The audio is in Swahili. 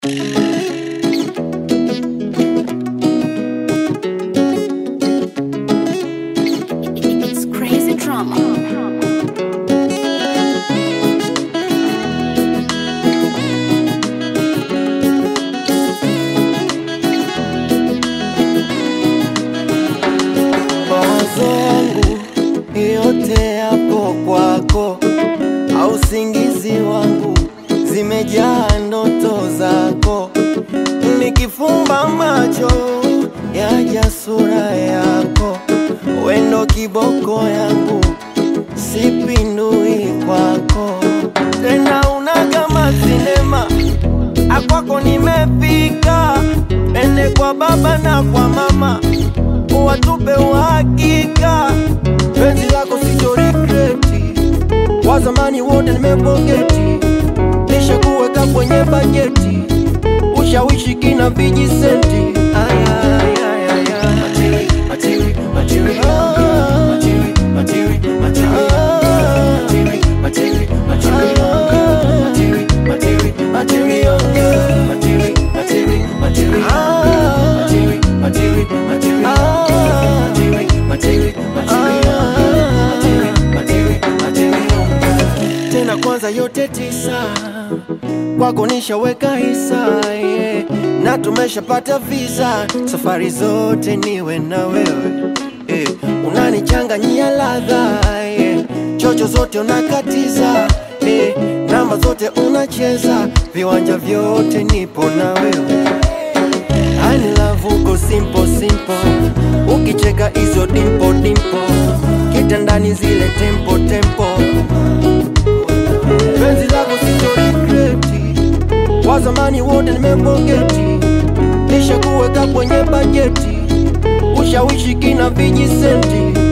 It's crazy drama. mawazo yangu yote yapo kwako, au usingizi wangu zimejaa ndoto zako. Nikifumba macho yaja sura yako, wendo kiboko yangu sipindui kwako tena, una kama sinema akwako nimefika, ende kwa baba na kwa mama watupe uhakika, penzi lako sito regreti, wa zamani wote nimepoketi, nisha kuweka kwenye bajeti, ushawishi kina vijisenti. Aya, aya, aya, aya. Matiri, matiri, matiri, Ah. matiri, matiri, matiri, Ah. matiri, matiri, matiri, Ah. matiri, matiri, matiri, matiri, matiri, matiri, Ah. matiri, matiri, matiri, Ah. matiri, matiri, matiri, matiri, matiri, matiri. tena kwanza yote tisa kwako nishaweka hisa yeah. na tumeshapata visa safari zote niwe na wewe yeah. unanichanganyia ladha yeah. chocho zote unakatiza yeah. namba zote unacheza viwanja vyote nipo na wewe Ani love uko simple simple, ukicheka hizo dimpo dimpo, kitandani zile tempo tempo, penzi lako sito regreti, wa zamani wote nimepoketi, nisha kuweka kwenye bajeti, ushawishi kina vijisenti